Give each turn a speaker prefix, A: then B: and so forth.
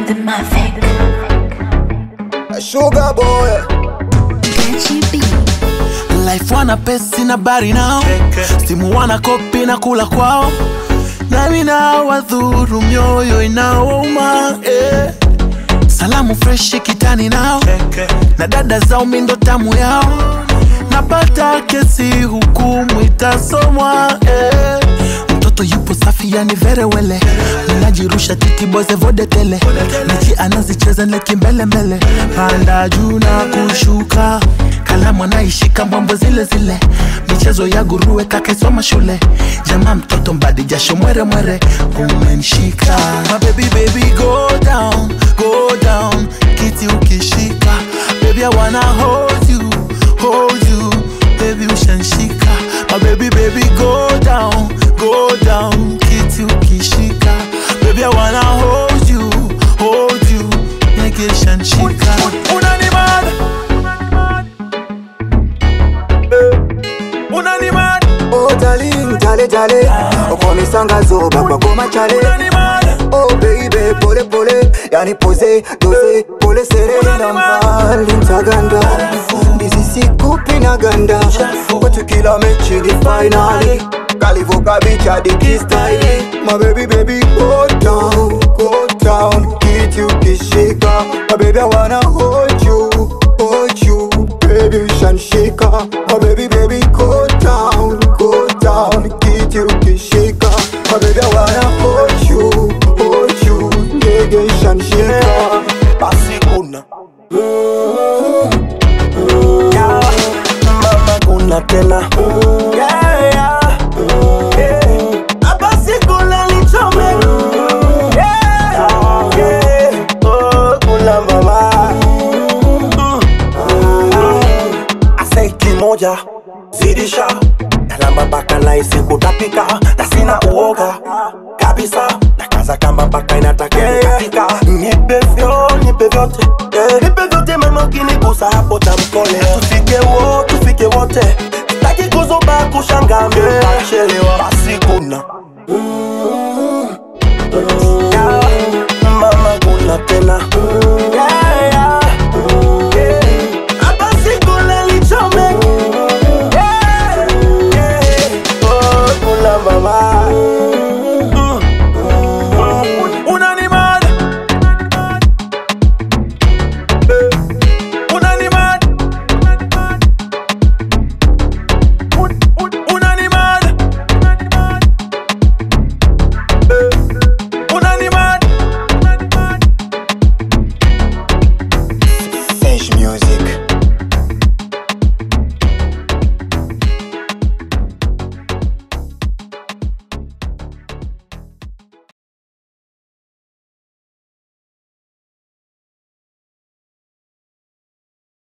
A: the Mavic.
B: Sugar boy
A: Gachi B.
C: life wana pesi na bari nao simu wana kopi na kula kwao nami na wadhuru mioyo inaouma eh. salamu freshi kitani nao na dada zao mindo tamu yao napata kesi hukumu itasomwa eh. mtoto yupo safi yani verewele mnajirusha titiboze vodetele mechi anazicheza nekimbelembele panda juu na kushuka kalamu anaishika mbwambo zile zile michezo ya guruwe kakesoma shule jama mtoto mbadi jasho mwere mwere umenshika My baby baby go down go down kiti ukishika baby I wanna hold you hold you baby ushanshika My baby baby go down go down kiti ukishika baby I wanna hold you hold you nige shanshika unanimada unanimada
B: Oh darling, jale jale Ukomisanga zoba kwa goma chale
C: unanimada
B: Oh baby, pole pole Yani pose, dose, pole sere na mbali mtaganda Bizi sikupi na ganda Kwetu kila mechi ni finali Kalivuka bicha diki style My baby baby go down, go down Kiti ukishika My baby I wanna hold you, hold you Baby ushanshika My baby baby go down, go down Kiti ukishika My baby I wanna hold you, hold you Ndege ushanshika
C: basi kuna mama kuna tena Yeah, yeah. Eh, basi kuna nichome Yeah, yeah. Oh, kuna mama ase kimoja zidisha kalamba mpaka naisi kutapika na sina uoga kabisa nakaza kamba mpaka inatakatika nipe vyo nipe vyote yeah. nipe vyote mama ukinigusa hapo tamkole tufike wo tufike wote taki kuzuba kushanga mbele basi kuna